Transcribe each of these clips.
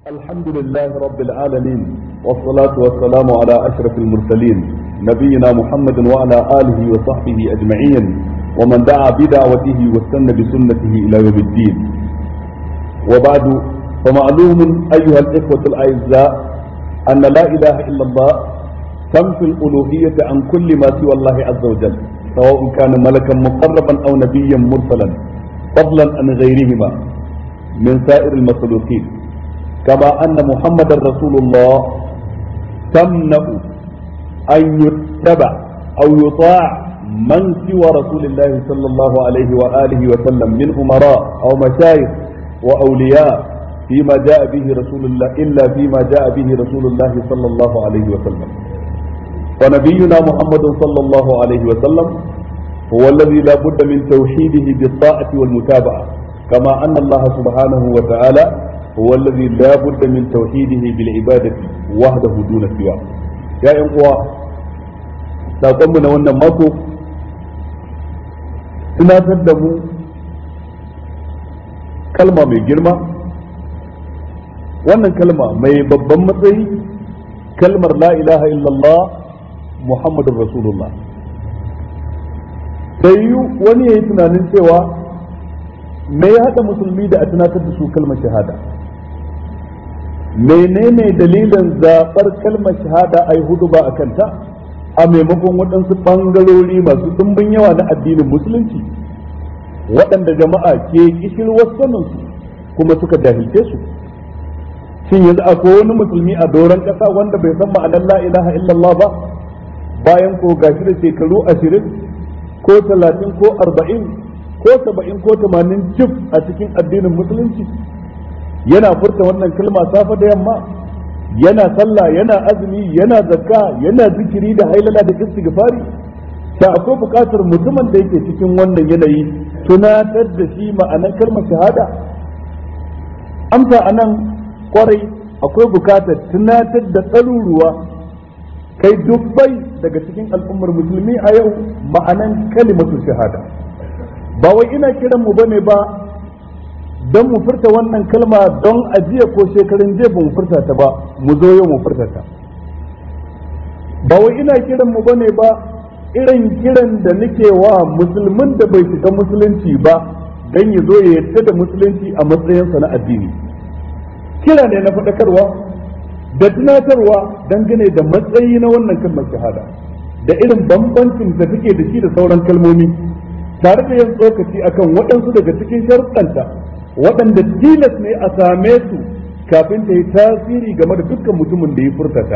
الحمد لله رب العالمين والصلاة والسلام على أشرف المرسلين نبينا محمد وعلى آله وصحبه أجمعين ومن دعا بدعوته واستنى بسنته إلى يوم الدين وبعد فمعلوم أيها الإخوة الأعزاء أن لا إله إلا الله تنفي الألوهية عن كل ما سوى الله عز وجل سواء كان ملكا مقربا أو نبيا مرسلا فضلا عن غيرهما من سائر المخلوقين كما أن محمد رسول الله تمنع أن يتبع أو يطاع من سوى رسول الله صلى الله عليه وآله وسلم من أمراء أو مشايخ وأولياء فيما جاء به رسول الله إلا فيما جاء به رسول الله صلى الله عليه وسلم ونبينا محمد صلى الله عليه وسلم هو الذي لا بد من توحيده بالطاعة والمتابعة كما أن الله سبحانه وتعالى هو الذي لا بد من توحيده بالعبادة وحده دون سواه يا إخوة saƙonmu na wannan mako tunatar da mu kalma mai girma wannan kalma mai babban matsayi kalmar la ilaha illallah muhammadun rasulullah sai wani ya yi tunanin cewa me ya haɗa musulmi da a tunatar da su kalmar shahada menene dalilin zaɓar kalmar shahada a yi hudu ba a kanta a maimakon waɗansu ɓangarori masu ɗumbin yawa na addinin musulunci waɗanda jama'a ke kishirwar saninsu kuma suka jahilce su shin yanzu akwai wani musulmi a doron ƙasa wanda bai san ma'anar la ilaha illallah ba bayan ko gashi da shekaru ashirin ko talatin ko arba'in ko saba'in ko tamanin cif a cikin addinin musulunci yana furta wannan kalma safe da yamma yana sallah yana azumi yana zakka yana zikiri da hailala da istighfari ta akwai buƙatar mutumin da yake cikin wannan yanayi tunatar da shi ma'anar kalmar shahada amsa anan kwarai akwai buƙatar tunatar da tsaruruwa kai dubbai daga cikin al'ummar musulmi a yau ma'anan kalimatu shahada ba wai ina kiran mu bane ba don mu furta wannan kalma don ajiya ko shekarun jiya ba mu furta ta ba mu zo yau mu furta ta ba wai ina kiran mu bane ba irin kiran da nake wa musulmin da bai shiga musulunci ba don ya zo ya yadda da musulunci a matsayinsa na addini kira ne na faɗakarwa da tunatarwa dangane da matsayi na wannan kalmar shahada da irin bambancin da take da shi da sauran kalmomi tare da yin tsokaci akan waɗansu daga cikin sharuɗanta waɗanda tilas ne a same su kafin ta yi tasiri game da dukkan mutumin da ya furtata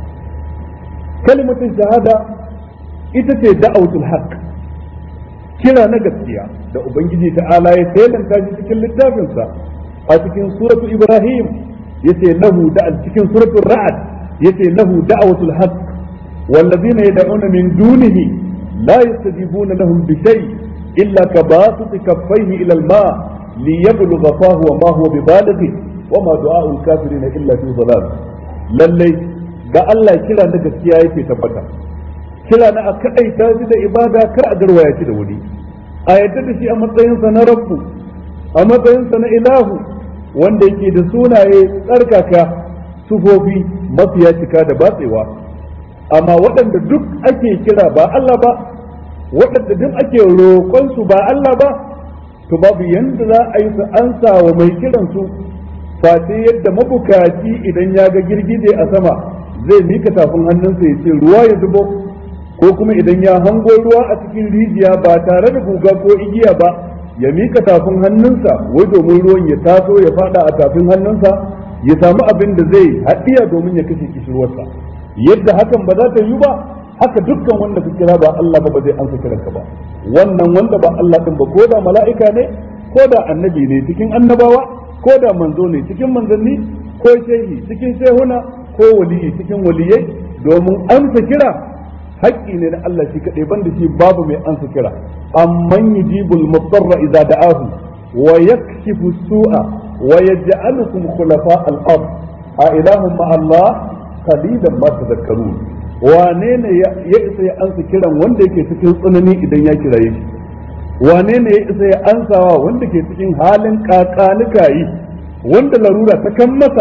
kalimatin shahada ita ce da'autul haq kira na gaskiya da ubangiji ta'ala ya tailanta shi cikin littafinsa a cikin suratu ibrahim yace lahu da cikin suratul ra'd yace lahu da'watul haqq والذين يدعون من دونه لا يستجيبون لهم بشيء إلا كباسط كفيه إلى الماء ليبلغ فاه وما هو ببالغه وما دعاء الكافرين إلا في ضلال للي ga Allah kira na gaskiya yake tabbata kira na a kaɗaita shi da ibada kar a garwaya shi da wuri a yadda da shi a matsayinsa na rabbu a matsayinsa na ilahu wanda yake da sunaye tsarkaka sufofi mafiya cika da batsewa amma waɗanda duk ake kira ba Allah ba waɗanda duk ake roƙon su ba Allah ba to babu yanda za a yi su ansa wa mai kiran su face yadda mabukaci idan ya ga girgije a sama zai mika tafin hannunsa ya ce ruwa ya zubo ko kuma idan ya hango ruwa a cikin rijiya ba tare da guga ko igiya ba ya mika tafin hannunsa wai domin ruwan ya taso ya fada a tafin hannunsa ya samu abin da zai haɗiya domin ya kashe kishirwarsa yadda hakan ba za ta yi ba haka dukkan wanda ka kira ba Allah ba ba zai ansa kiranka ba wannan wanda ba Allah din ba ko da mala'ika ne ko da annabi ne cikin annabawa ko da manzo ne cikin manzanni ko shehi cikin shehuna ko waliyi cikin waliyai domin amsa kira haƙƙi ne na Allah shi kaɗai banda shi babu mai ansa kira amman yujibul mudarra idza da'ahu wa yakshifu su'a wa yaj'alukum khulafa al-ard a ilahum ma Allah qalilan ma tadhakkarun wane ne ya isa ya ansa kiran wanda yake cikin tsanani idan ya kiraye shi wane ne ya isa ya ansawa wanda ke cikin halin kakanika yi wanda larura ta kan masa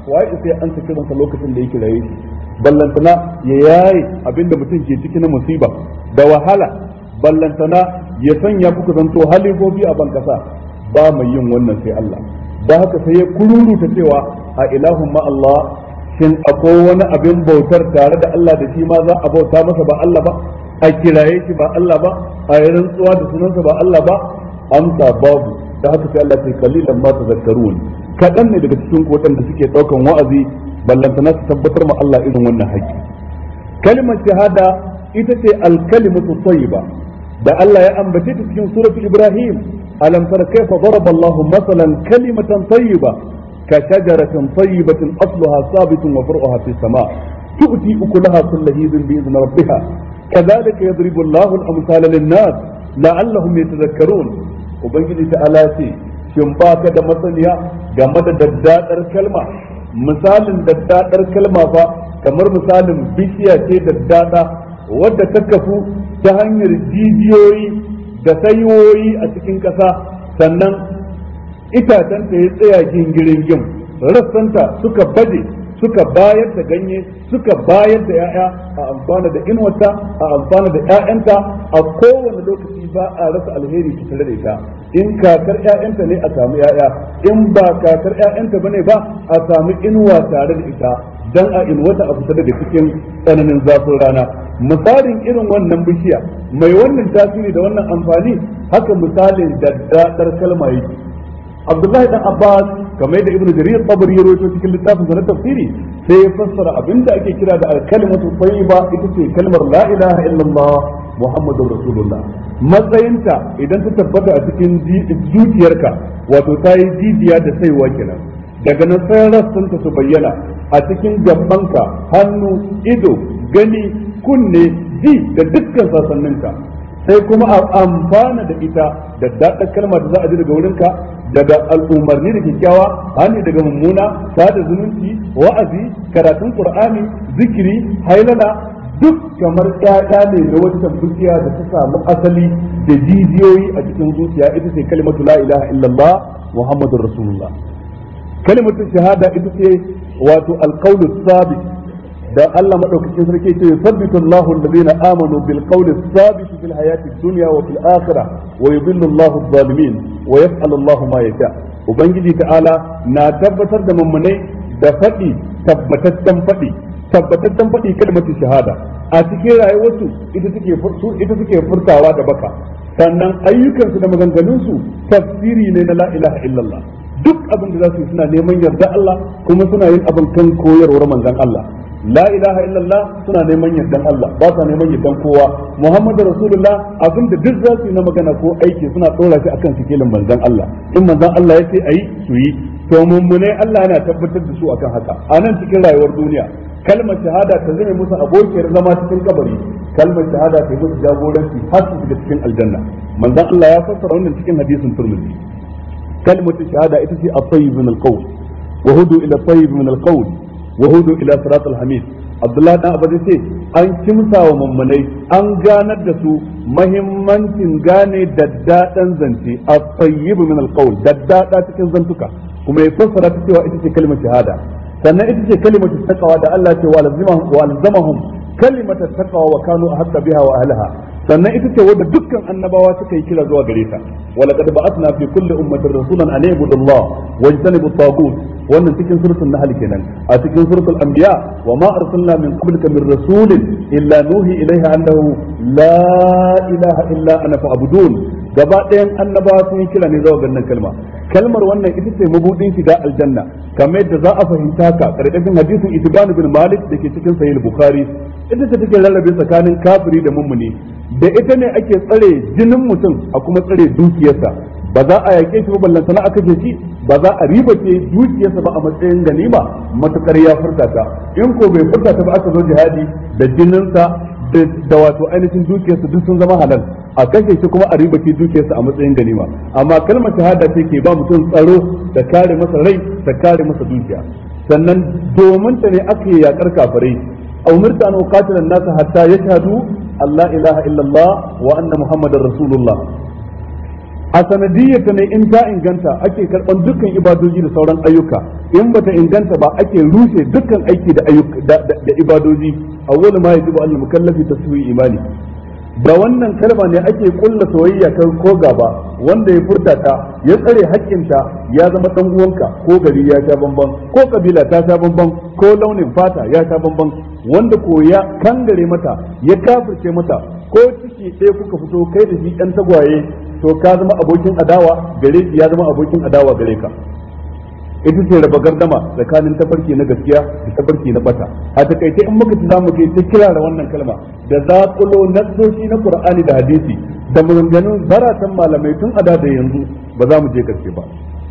waye sai an saki ransa lokacin da yake raye ballantana ya yaye abinda mutum ke ciki na musiba da wahala ballantana ya sanya kuka zanto halifofi a ban kasa ba mai yin wannan sai Allah da haka sai ya kururuta cewa a ilahun ma Allah shin akwai wani abin bautar tare da Allah da shi ma za a bauta masa ba Allah ba a kiraye shi ba Allah ba a yi rantsuwa da sunansa ba Allah ba amsa babu da haka sai Allah sai kalilan ma tazakkarun kaɗan ne daga cikin waɗanda suke ɗaukan wa'azi ballantana su tabbatar ma Allah irin wannan haƙƙi kalimar shahada ita ce alkalimatu tayyiba da Allah ya ambace ta cikin suratu Ibrahim alam tara kayfa daraba Allahu masalan kalimatan tayyiba ka shajaratin tayyibatin asluha sabitun wa far'uha fis sama' tu'ti ukulaha kullu hizbin bi idhni rabbiha kadhalika yadribu Allahu al-amthala lin-nas la'allahum yatadhakkarun ubangiji ta'ala ce shin ba ka da masaniya game da daddadar kalma misalin daddadar kalma fa kamar misalin bishiya ce daddada wadda ta kafu ta hanyar jijiyoyi da saiwoyi a cikin ƙasa sannan itacenta ya tsaya gingirin gim rassanta suka baje suka bayar da ganye suka bayar da 'ya'ya a amfana da inuwarta a amfana da 'ya'yanta a kowane lokaci ba a rasa alheri tare da ita in kakar 'ya'yanta ne a samu 'ya'ya in ba kakar 'ya'yanta bane ba a samu inuwa tare da ita dan a inuwata a fita daga cikin tsananin zafin rana misalin irin wannan bishiya mai wannan tasiri da wannan amfani haka misalin daddadar kalma yake Abdullahi dan Abbas kamar da Ibn Jarir Tabari ya rawaito cikin littafin na tafsiri sai ya fassara abinda ake kira da al-kalimatu tayyiba ita ce kalmar la ilaha illallah Muhammadur Rasulullah matsayinta idan ta tabbata a cikin zuciyarka wato ta yi jijiya da saiwa kenan daga nan sai rassanta su bayyana a cikin gabanka hannu ido gani kunne ji da dukkan sasanninka sai kuma a amfana da ita da daɗa kalma da za a ji daga wurinka daga al'umarni da kyakkyawa hani daga mummuna sada zumunci wa'azi karatun qur'ani zikiri hailala duk kamar ƴaƴa ne da wata tabbuciya da ta samu asali da jijiyoyi a cikin zuciya ita ce kalimatu la ilaha illallah muhammadur rasulullah kalimatu shahada ita ce wato alqawlu sabit da Allah madaukakin sarki ce yusabbitu Allahu alladhina amanu bil qawli sabit fil hayati dunya wa fil akhirah wa yudhillu Allahu adh-dhalimin wa yaf'alu Allahu ma yasha ubangiji ta'ala na tabbatar da mummunai da faɗi tabbataccen faɗi tabbataccen faɗi kalmatu shahada a cikin rayuwarsu ita take ita take furtawa da baka sannan ayyukansu da maganganunsu tafsiri ne na la ilaha illallah duk abin da za su yi suna neman yarda Allah kuma suna yin abin kan koyarwar manzon Allah la ilaha illallah suna neman yardan Allah ba sa neman yardan kowa Muhammadu Rasulullah abin da duk za su yi na magana ko aiki suna tsora shi akan sikilin manzon Allah in manzon Allah ya ce ayi su yi to mummune Allah yana tabbatar da su akan haka a nan cikin rayuwar duniya kalmar shahada ta zame musu abokiyar zama cikin kabari kalmar shahada ta yi musu jagoranci har su shiga cikin aljanna manzon Allah ya fassara wannan cikin hadisin Tirmidhi kalmar shahada ita ce at-tayyib min al-qawl wa hudu ila at-tayyib min al-qawl wa hudu ila sirat al-hamid Abdullahi dan Abu ce an kimsa wa mummunai an ganar da su mahimmancin gane daddadan zance at-tayyib min al-qawl daddada cikin zantuka kuma ya fassara ta cewa ita ce kalmar shahada sannan ita ce kalimar taqwa da Allah ce wa lazimahum wa alzamahum kalimat taqwa wa kanu ahqqa biha wa ahliha sannan ita ce wadda dukkan annabawa suka yi kira zuwa gare ta wa laqad ba'athna fi kulli ummatin rasulan an ya'budu Allah wa yajtanibu at-taghut wannan cikin suratul nahl kenan a cikin suratul anbiya wa ma arsalna min qablika min rasulin illa nuhi ilayhi annahu la ilaha illa ana fa'budun gaba ɗayan annabawa sun yi kira ne zuwa gannan kalma kalmar wannan ita ce mabudin shiga aljanna kamar yadda za a fahimta ka karkashin hadisin itibanu bin malik da ke cikin sahih bukhari ita ce take rarrabe tsakanin kafiri da mummuni da ita ne ake tsare jinin mutum a kuma tsare dukiyarsa ba za a yake shi ba ballantana aka ce shi ba za a ribace dukiyarsa ba a matsayin ganima matukar ya furta ta in ko bai furta ta ba aka zo jihadi da jininsa da wato ainihin dukiyarsa duk sun zama halal a kashe shi kuma a ribace dukiyarsa a matsayin ganima amma kalmar shahada ce ke ba mutum tsaro da kare masa rai da kare masa dukiya sannan domin ta ne aka yi yakar kafirai أمرت أن أقاتل الناس حتى يشهدوا أن لا إله إلا الله وأن محمد رسول الله a sanadiyyata ne in ta inganta ake karɓar dukkan ibadoji da sauran ayyuka in bata inganta ba ake rushe dukkan aiki da ayyuka da ibadoji awwalu ma yajibu al mukallafi taswi imani da wannan kalma ne ake kulla soyayya kan ko gaba wanda ya furta ta ya tsare haƙƙinta ya zama dan uwanka ko gari ya sha bamban ko kabila ta sha bamban ko launin fata ya sha bamban wanda ko ya kangare mata ya kafirce mata ko ciki ɗaya kuka fito kai da shi ɗan tagwaye to ka zama abokin adawa gare shi ya zama abokin adawa gare ka ita ce raba gardama tsakanin tafarki na gaskiya da tafarki na bata a takaice in muka ci zamu kai ta kira da wannan kalma da zaƙulo nassoshi na qur'ani da hadisi da maganganun zaratan malamai tun a da yanzu ba za mu je karshe ba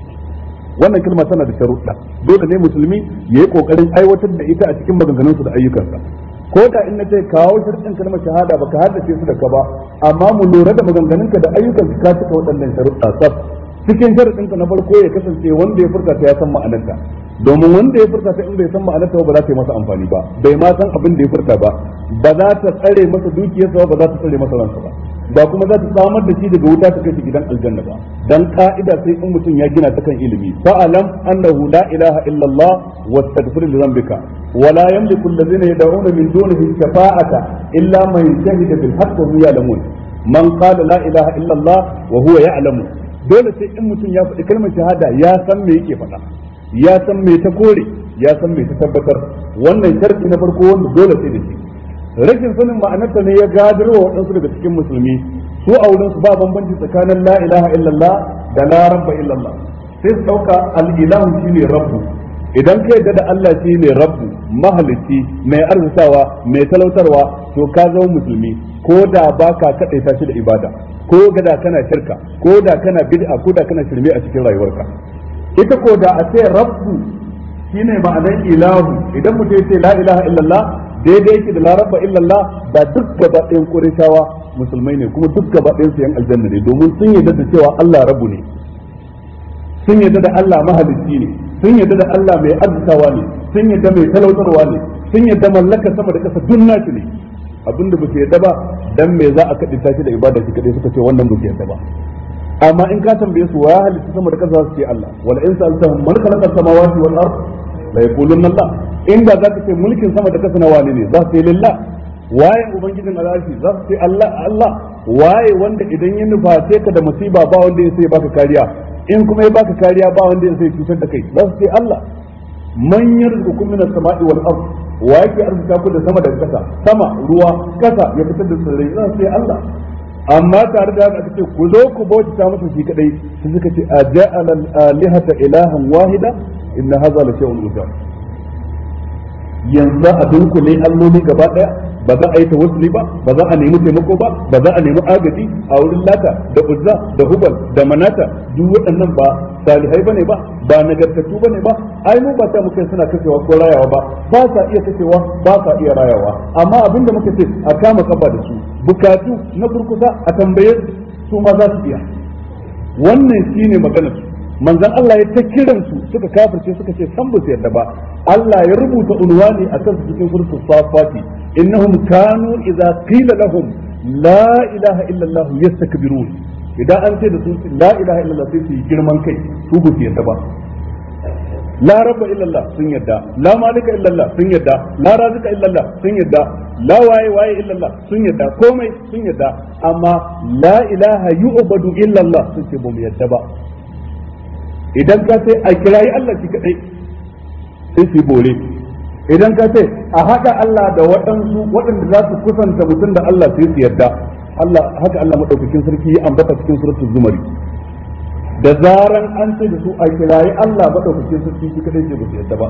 wannan kalma tana da sharuɗa dole ne musulmi ya yi ƙoƙarin aiwatar da ita a cikin maganganunsa da ayyukansa ko da in na ce kawo sharɗin kalmar shahada baka haddace su da ka ba amma mu lura da maganganunka da ayyukanka ka cika waɗannan sharuɗa sab cikin sharuɗinka na farko ya kasance wanda ya furta ta ya san ma'anarta domin wanda ya furta ta in bai san ma'anarta ba za ta yi masa amfani ba bai ma san abin da ya furta ba ba za ta tsare masa dukiyarsa ba za ta tsare masa ransa ba ba kuma za ta samar da shi daga wuta ta kai shi gidan aljanna ba dan ka'ida sai in mutum ya gina ta kan ilimi fa'alam annahu la ilaha illallah wastaghfir li dhanbika wa la yamliku alladhina yad'una min dunihi shafa'ata illa man shahida bil haqq wa hum ya'lamun man qala la ilaha illallah wa huwa ya'lamu dole sai in mutum ya faɗi kalmar shahada ya san me yake faɗa ya san me ta kore ya san me ta tabbatar wannan sharadi na farko wanda dole sai da shi rashin sanin ma'anarta ne ya gadarwa waɗansu daga cikin musulmi su a wurin su ba bambanci tsakanin la ilaha illallah da la rabba illallah sai su ɗauka al-ilahu shine rabbu idan ka yadda da Allah shine rabbu mahalicci mai arzikawa mai talautarwa to ka zama musulmi ko da baka kaɗaita shi da ibada ko da kana shirka ko da kana bid'a ko da kana shirme a cikin rayuwarka ita ko da a ce rabbu shine ma'anar ilahu idan mutum ya ce la ilaha illallah daidai yake da larabba illallah da duk gaba ɗayan ƙurishawa musulmai ne kuma duk gaba ɗayan su yan aljanna ne domin sun yarda da cewa Allah rabu ne sun yarda da Allah mahalicci ne sun yarda da Allah mai arzikawa ne sun yarda mai talautarwa ne sun yarda mallaka sama da ƙasa duk nashi ne abinda ba su yarda ba dan me za a kaɗi tashi da ibada shi kaɗai suka ce wannan ba su yarda ba amma in ka tambaye su wa halitta sama da ƙasa su ce Allah wala in sa'altahum man khalaqa samawati wal ard la yaqulunna Allah inda za ka ce mulkin sama da kasa na wane ne za su ce lillah waye ubangijin al'arshi za su ce Allah Allah waye wanda idan ya nuface ka da musiba ba wanda ya sai baka kariya in kuma ya baka kariya ba wanda ya sai cutar da kai za su ce Allah man yarzuqukum minas sama'i wal ard wa yake arzuta ku da sama da kasa sama ruwa kasa ya fitar da tsirrai za su ce Allah amma tare da haka ce ku zo ku bauta masa shi kadai sai suka ce a ja'ala al-alihata ilahan wahida inna hadha la shay'un ujab yanzu a dunkule alloli gaba daya ba za a yi tawassuli ba ba za a nemi taimako ba ba za a nemi agaji a wurin lata da uzza da hubal da manata duk waɗannan ba salihai bane ba ba nagartattu bane ba ai mu ba ta muke suna kashewa ko rayawa ba ba sa iya kashewa ba sa iya rayawa amma abinda muka ce a kama kafa da su bukatu na kurkusa a tambaye su ma za su iya wannan shine maganar su manzon Allah ya ta kiran su suka kafirce suka ce san ba su yarda ba Allah ya rubuta unwani akan su cikin suratul safati innahum kanu idza qila lahum la ilaha illa Allah yastakbirun idan an ce da su la ilaha illa Allah sai su yi girman kai su ba su yarda ba la rabba illa Allah sun yarda la malika illa Allah sun yarda la razika illa Allah sun yarda la waye waye illa Allah sun yarda komai sun yarda amma la ilaha yu'badu illa Allah sun ce ba mu yarda ba idan ka ce a kirayi Allah shi kadai sai su bore idan ka ce a haɗa Allah da waɗansu waɗanda za su kusanta mutum da Allah sai su yarda Allah haka Allah madaukakin sarki ya ambata cikin suratul zumari da zaran an ce da su a kirayi Allah madaukakin sarki shi kadai ce ba su yarda ba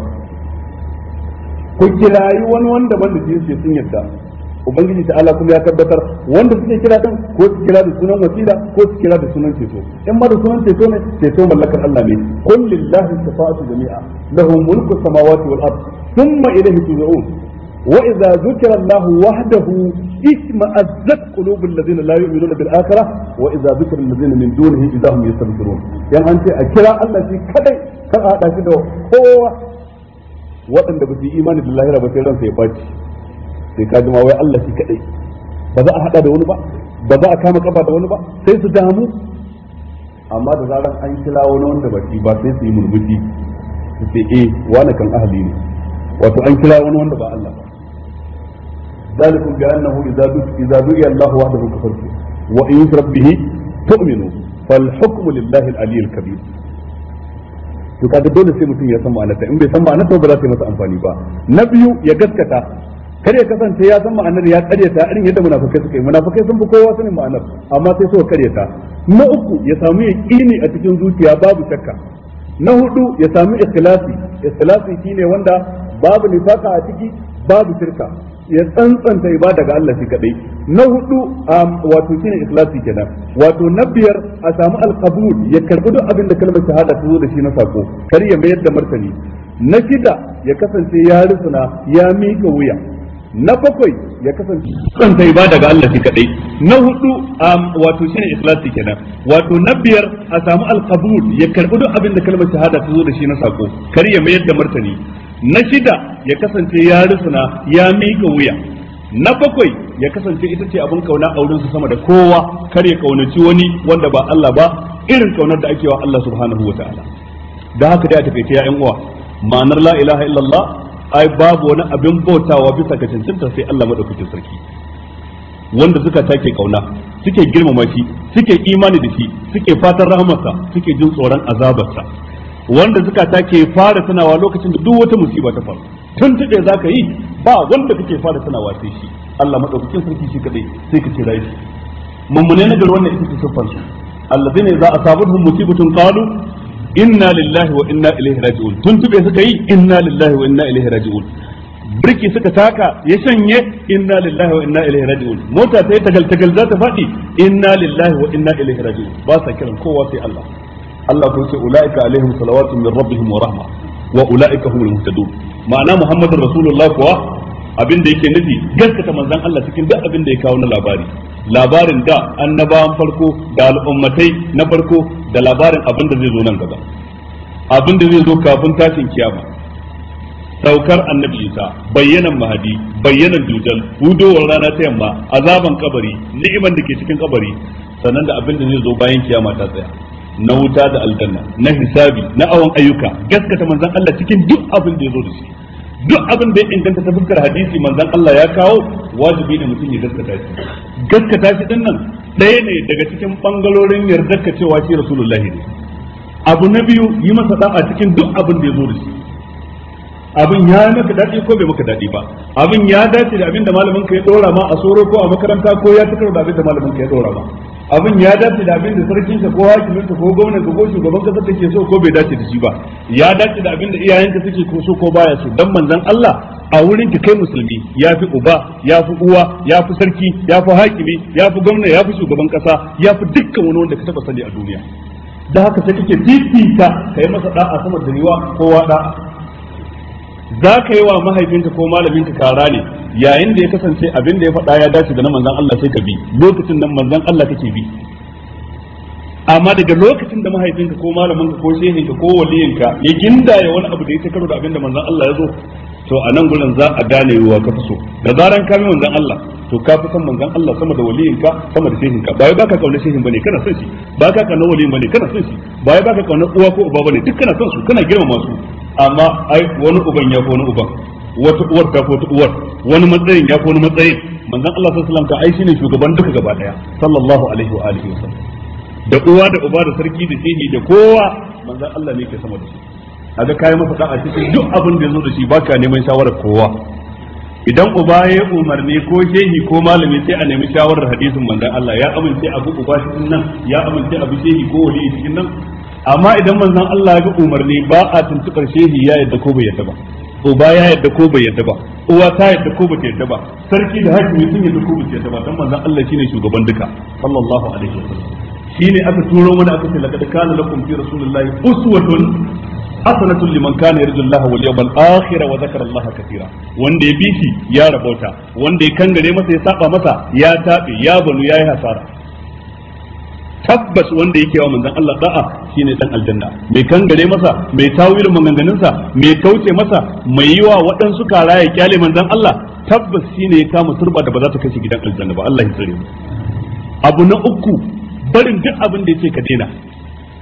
ku kirayi wani wanda wanda ce sun yarda ubangiji ta Allah kuma ya tabbatar wanda suke kira din ko su kira da sunan wasila ko su kira da sunan ceto in ma da sunan ceto ne ceto mallakar Allah ne qul lillahi shafa'atu jami'a lahu mulku samawati wal ard thumma ilayhi turja'un wa idza dhukira Allah wahdahu isma'azzat qulubul ladina la yu'minuna bil akhirah wa idza dhukira alladhina min dunihi idza hum yastabshirun yan an ce a kira Allah shi kadai kar a hada shi da kowa waɗanda ba su yi imani da lahira ba sai ransa ya baci sai ka ma wai Allah shi kadai ba za a hada da wani ba ba za a kama kafa da wani ba sai su damu amma da zaran an kira wani wanda ba shi ba sai su yi murmushi su ce eh wani kan ahli ne wato an kira wani wanda ba Allah ba ذلكم بأنه إذا إذا دعي الله وحده كفرتم وإن يشرك به تؤمنوا فالحكم لله العلي الكبير to kaga dole sai mutum ya san ma'anarta in bai san ma'anarta ba za ta yi masa amfani ba na biyu ya gaskata kar ya kasance ya san ma'anar ya karyata irin yadda munafikai suka yi munafikai sun fi kowa sanin ma'anar amma sai suka karyata na uku ya samu yaqini a cikin zuciya babu shakka na hudu ya samu ikhlasi ikhlasi shine wanda babu nifaka a ciki babu shirka ya tsantsanta ibada ga Allah shi kadai na hudu wato shine ikhlasi kenan wato na biyar a samu alqabul ya karbi duk abin da kalmar shahada ta zo da shi na sako kar ya mayar da martani na shida ya kasance ya rusuna ya mika wuya na bakwai ya kasance tsantsanta ibada ga Allah shi kadai na hudu wato shine ikhlasi kenan wato na biyar a samu alqabul ya karbi duk abin da kalmar shahada ta zo da shi na sako kar ya mayar da martani na shida ya kasance ya rusuna ya mika wuya na bakwai ya kasance ita ce abin kauna a wurinsa sama da kowa kar ya kaunaci wani wanda ba Allah ba irin kaunar da ake wa Allah subhanahu wataala da haka dai a takaice ya yan uwa ma'anar la ilaha illallah ai babu wani abin bautawa bisa ga cancanta sai Allah madaukakin sarki wanda suka take kauna suke girmama shi suke imani da shi suke fatan rahmarsa suke jin tsoron azabarsa wanda suka take fara tunawa lokacin da duk wata musiba ta faru tun tuɗe za ka yi ba wanda kake fara tunawa sai shi Allah maɗaukakin sarki shi kaɗai sai ka kira shi mummune na wannan ita ce siffar su allazina idza asabatuhum musibatun qalu inna lillahi wa inna ilaihi raji'un tun tuɓe suka yi inna lillahi wa inna ilaihi raji'un birki suka taka ya shanye inna lillahi wa inna ilaihi raji'un mota sai tagal tagal za ta faɗi inna lillahi wa inna ilaihi raji'un ba sa kiran kowa sai Allah Allah ko ce ulaika alaihim salawatun min rabbihim wa rahma wa ulaika humul muhtadun ma'ana muhammadur rasulullah kuwa abin da yake nufi gaskata manzon Allah cikin duk abin da ya kawo na labari labarin da annabawan farko da al'ummatai na farko da labarin abin da zai zo nan gaba abin da zai zo kafin tashin kiyama saukar annabi isa bayyanan mahadi bayyanan dujal hudowar rana ta yamma azaban kabari ni'iman da ke cikin kabari sannan da abin da zai zo bayan kiyama ta tsaya na wuta da aljanna na hisabi na awon ayyuka gaskata manzon Allah cikin duk abin da ya zo da shi duk abin da ya inganta ta fuskar hadisi manzon Allah ya kawo wajibi ne mutum ya gaskata shi gaskata shi din nan ɗaya ne daga cikin bangarorin yardar ka cewa shi rasulullahi ne abu na biyu yi masa da'a cikin duk abin da ya zo da shi abin ya maka daɗi ko bai maka daɗi ba abin ya dace da abin da malamin ka ya ɗora ma a soro ko a makaranta ko ya tukar da abin da malamin ka ya ɗora ma abin ya dace da abin da sarkin ka ko hakimin ka ko gwamnan ka ko shugaban kasa take so ko bai dace da shi ba ya dace da abin da iyayenka suke ko so ko baya so dan manzon Allah a wurin ka kai musulmi ya fi uba ya fi uwa ya fi sarki ya fi hakimi ya fi gwamna ya fi shugaban kasa ya fi dukkan wani wanda ka taba sani a duniya da haka sai kake fifita kai masa da'a sama da riwa kowa da'a za ka yi wa mahaifinka ko malaminka kara ne yayin da ya kasance abin da ya faɗa ya dace da na manzan Allah sai ka bi lokacin nan manzan Allah kake bi amma daga lokacin da mahaifinka ko malaminka ko shehinka ko waliyinka ya gindaya wani abu da ya karo da abin da manzan Allah ya zo to a nan gurin za a gane wa ka fi so da zaran ka bi manzan Allah to ka fi son manzan Allah sama da waliyinka sama da shehinka ba wai baka kauna shehin bane kana son shi ba ka kauna waliyin bane kana son shi ba wai baka kauna uwa ko uba bane duk kana son su kana girmama su amma ai wani uban ya fi wani uban wata uwar ta wata uwar wani matsayin ya fi wani matsayin manzon Allah sallallahu alaihi wasallam ka ai shine shugaban duka gaba daya sallallahu alaihi wa alihi wasallam da uwa da uba da sarki da shehi da kowa manzon Allah ne ke sama da su kaga kai masa da'a cikin duk abin da yazo da shi baka neman shawarar kowa idan uba ya umarni ko shehi ko malami sai a nemi shawarar hadisin manzon Allah ya amince abu uba cikin nan ya amince abu shehi ko wali cikin nan amma idan manzon Allah ya ga umarni ba a tuntubar shehi ya yadda ko bai yadda ba uba ya yadda ko bai yadda ba uwa ta yadda ko bai yadda ba sarki da hakimi sun yadda ko bai yadda ba dan manzon Allah shine shugaban duka sallallahu alaihi wasallam shine aka turo mana aka ce laqad kana lakum fi rasulillahi uswatun hasanatun liman kana yarju Allah wal yawmal akhir wa dhakara Allah katira wanda ya bi shi ya rabauta wanda ya kangare masa ya saba masa ya tabe ya banu yayi hasara tabbas wanda yake wa manzon Allah da'a shine dan aljanna mai kangare masa mai tawilin maganganunsa mai kauce masa mai yi wa waɗansu kara ya kyale manzon Allah tabbas shine ya kama turba da ba za ta kashe gidan aljanna ba Allah ya tsare mu abu na uku barin duk abin da yake ka daina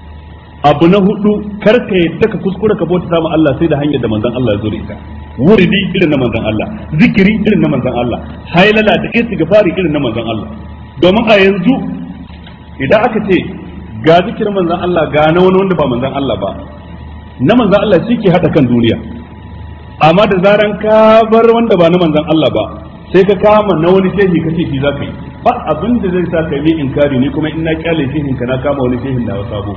abu na hudu kar ka yadda ka kuskura ka bauta sama Allah sai da hanyar da manzon Allah ya zo da ita wuridi irin na manzon Allah zikiri irin na manzon Allah hailala da istighfari irin na manzon Allah domin a yanzu idan aka ce ga zikirin manzon Allah ga na wani wanda ba manzon Allah ba na manzon Allah shi ke hada kan duniya amma da zaran ka bar wanda ba na manzon Allah ba sai ka kama na wani shehi ka ce shi za ka yi ba abin da zai sa ka yi inkari ni kuma in na kyale shehin ka na kama wani shehin da sabo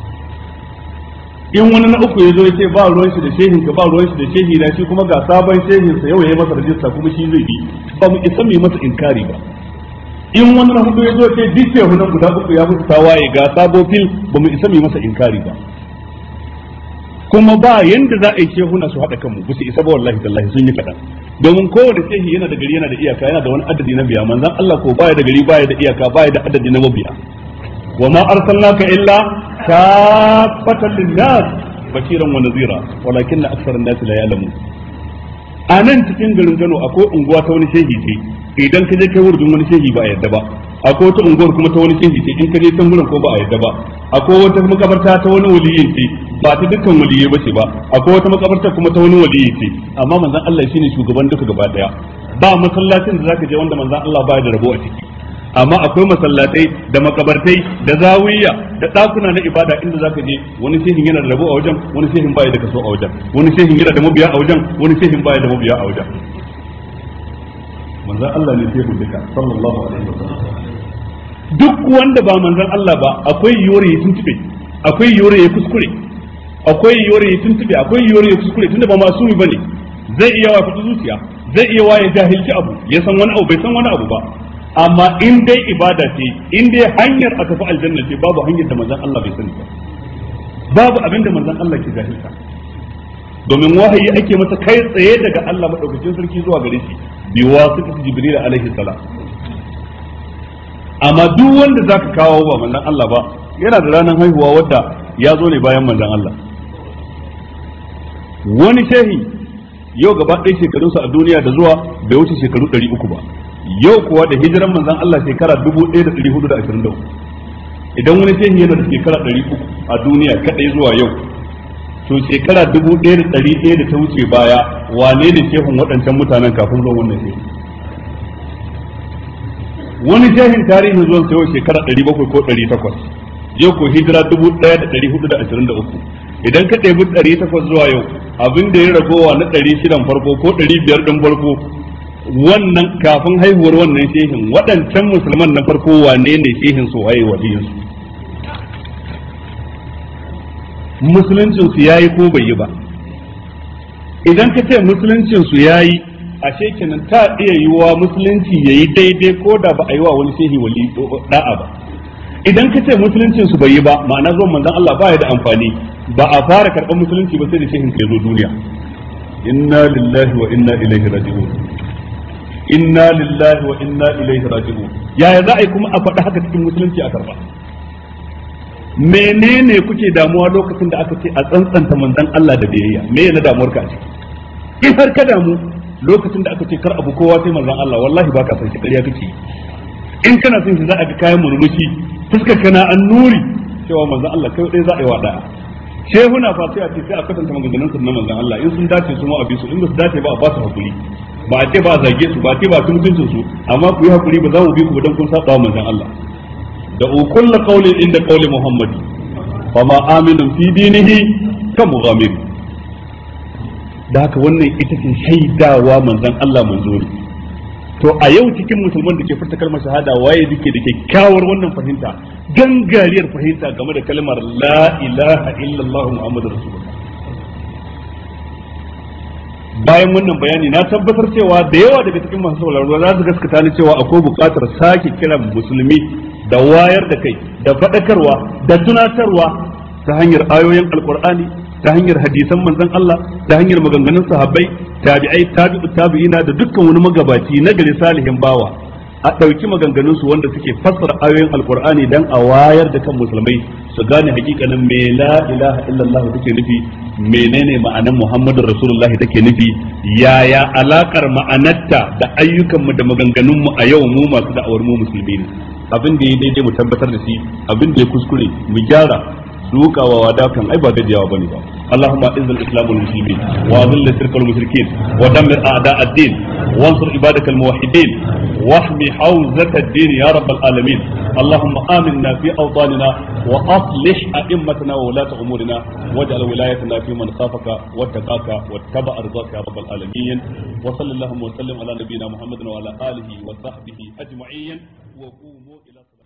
in wani na uku ya zo ya ce ba ruwan shi da shehin ka ba ruwan shi da shehi na shi kuma ga sabon shehin sa yau ya yi masa rajista kuma shi zai bi ba mu isa mu yi masa inkari ba in wani na hudu ya zo ce duk shehu nan guda uku ya musu tawaye ga sabo fil ba mu isa mu yi masa inkari ba kuma ba yanda za a yi shehuna su haɗa kanmu ba su isa ba wallahi tallahi sun yi kaɗan domin kowane shehi yana da gari yana da iyaka yana da wani adadi na biya manzon Allah ko baya da gari baya da iyaka baya da adadi na mabiya wa ma arsalnaka illa kafatan linnas bashiran wa nazira walakin aktharun nas la ya'lamun a nan cikin garin Kano akwai unguwa ta wani shehi ce idan ka je kai wurin wani shehi ba a yadda ba akwai wata unguwar kuma ta wani shehi ce in ka je can gurin ko ba a yadda ba akwai wata makabarta ta wani waliyin ce ba ta dukkan waliyai ba ce ba akwai wata makabarta kuma ta wani waliyi ce amma manzon Allah shine shugaban duka gaba daya ba masallacin da zaka je wanda manzon Allah baya da rabo a ciki amma akwai masallatai da makabartai da zawiya da ɗakuna na ibada inda zaka je wani shehin yana da rabo a wajen wani shehin baya da kaso a wajen wani shehin yana da mabiya a wajen wani shehin baya da mabiya a wajen manzon Allah ne shehu duka sallallahu alaihi wasallam duk wanda ba manzon Allah ba akwai yiwuwar ya tuntube akwai yiwuwar ya kuskure akwai yiwuwar ya tuntube akwai yiwuwar ya kuskure tunda ba masumi bane zai iya wa fita zuciya zai iya wa ya jahilci abu ya san wani abu bai san wani abu ba amma in dai ibada ce in dai hanyar a tafi aljanna ce babu hanyar da manzon Allah bai sani ba babu abin da manzon Allah ke jahilta domin wahayi ake masa kai tsaye daga Allah madaukakin sarki zuwa gare shi bi wasitati jibril alaihi salam amma duk wanda zaka kawo ba manzon Allah ba yana da ranar haihuwa wadda ya zo ne bayan manzon Allah wani shehi yau gaba ɗaya shekarunsa a duniya da zuwa bai wuce shekaru ɗari uku ba yau kuwa da hijiran manzon Allah shekara dubu ɗaya da ɗari hudu da ashirin da uku idan wani shehi yana da shekara ɗari uku a duniya kaɗai zuwa yau to shekara dubu ɗaya da ɗari ɗaya da ta wuce baya wane ne shehun waɗancan mutanen kafin zuwan wannan shehi wani shehin tarihin zuwan sa yau shekara ɗari bakwai ko ɗari takwas yau ko hijira dubu ɗaya da ɗari hudu da ashirin da uku idan ka ɗebi ɗari takwas zuwa yau abin da ya ragowa na ɗari shidan farko ko ɗari biyar ɗin farko wannan kafin haihuwar wannan shehin waɗancan musulman na farko wane ne shehin su waye waliyinsu musuluncinsu ya yi ko bai yi ba idan ka ce musuluncinsu ya yi a kenan ta iya yiwuwa musulunci ya yi daidai ko da ba a yi wa wani shehi wali da'a ba idan ka ce musuluncinsu bai yi ba ma'ana zuwan manzon Allah ba ya da amfani ba a fara karɓar musulunci ba sai da shehin ka zo duniya inna lillahi wa inna ilaihi raji'un inna lillahi wa inna ilaihi raji'un yaya za a yi kuma a faɗi haka cikin musulunci a karba menene kuke damuwa lokacin da aka ce a tsantsanta manzon Allah da biyayya me yana damuwar ka a ciki in har ka damu lokacin da aka ce kar abu kowa sai manzon Allah wallahi baka san shi ƙarya kake in kana son shi za a ga kayan murmushi fuskar kana an nuri cewa manzon Allah kai dai za a yi wa da'a shehuna fa sai a ce sai a kasanta maganganun su na manzon Allah in sun dace su ma a bi su in ba su dace ba a ba su hakuri ba a ce ba a zage su ba a ce ba a ci mutuncin su amma ku yi hakuri ba za mu bi ku ba dan kun saba wa manzon Allah da kullu qawlin inda qawli Muhammad fa ma aminu fi dinihi ka mughamir da haka wannan ita ce shaidawa manzon Allah manzo ne to a yau cikin musulman da ke furta kalmar shahada waye duke da kyakkyawar wannan fahimta gangariyar fahimta game da kalmar la ilaha illallah muhammadur rasulullah bayan wannan bayani na tabbatar cewa da yawa daga cikin masu sauraro za su gaskata ni cewa akwai buƙatar sake kiran musulmi da wayar da kai da faɗakarwa da tunatarwa ta hanyar ayoyin alkur'ani ta hanyar hadisan manzon Allah ta hanyar maganganun sahabbai tabi'ai tabi'u tabi'ina da dukkan wani magabaci na gari salihin bawa a ɗauki maganganun su wanda suke fassara ayoyin alkur'ani dan a wayar da kan musulmai su gane hakikanin me la ilaha illallah take nufi menene ma'anan muhammadur rasulullahi take nufi yaya alakar ma'anarta da ayyukan mu da maganganun mu a yau mu masu da'awar mu musulmi ne abin da ya daidai mu tabbatar da shi abin da ya kuskure mu gyara dukawa wada kan ai ba gajiyawa bane ba اللهم اعز الاسلام والمسلمين واذل الشرك والمشركين ودمر اعداء الدين وانصر عبادك الموحدين واحمي حوزة الدين يا رب العالمين اللهم امنا في اوطاننا واصلح ائمتنا وولاة امورنا واجعل ولايتنا في من خافك واتقاك واتبع رضاك يا رب العالمين وصلى اللهم وسلم على نبينا محمد وعلى اله وصحبه اجمعين وقوموا الى